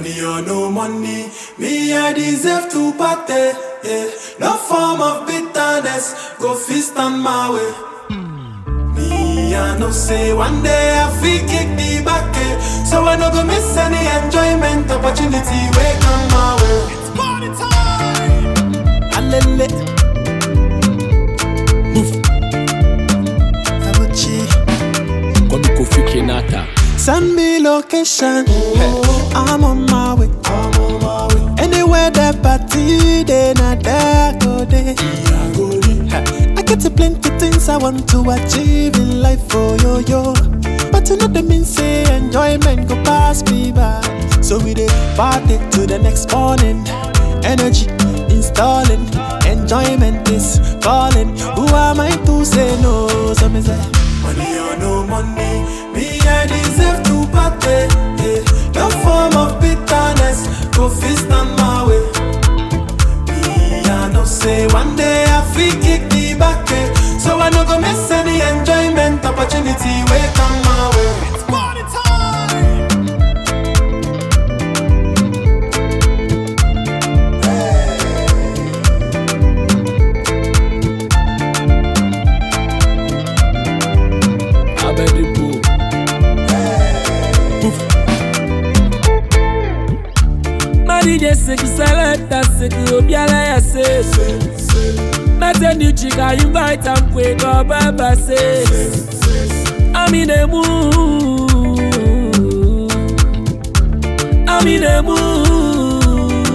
Money or no money, me I deserve to party. Yeah. No form of bitterness, go fist on my way. Me I know say one day I feel kick the back, eh. so I no go miss any enjoyment opportunity. Wake on my way. It's party time. Alele. Move. Abuchi. Kwame Kofi Kenata. Send me location. I'm on my way. I'm on my way. Anywhere that party, then I there go there. I get a plenty things I want to achieve in life, oh yo yo. But you know the mean say enjoyment go pass me by. So we dey party to the next morning. Energy installing, enjoyment is calling. Who am I to say no? So me say. Money or no money, me I deserve to party. Yeah. No form of bitterness, go fist on my way. Me I know say one day I feel kick the back, eh. so I no go miss any enjoyment opportunity. Wake on my way. It's party time. Abedipo. Madije seki selecta seki obiala ya se Mete new chica invite am kwe go baba se I'm in the mood I'm in the mood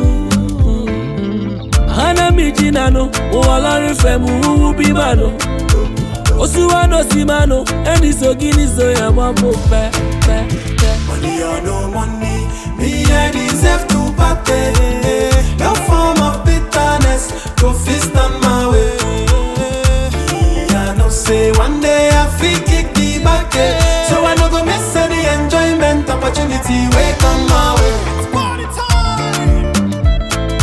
Hana mi jina no Uwalari fe mu uwu bi mano Osuwa no si mano Eni so gini so ya mambo pe pe pe Money or no money, me I deserve to party. No form of bitterness, go fist on my way. Me I know say one day I feel kick the back, eh. so I no go miss any enjoyment opportunity. Wake on my way. It's party time.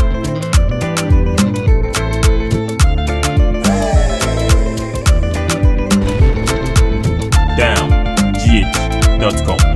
downgh.com.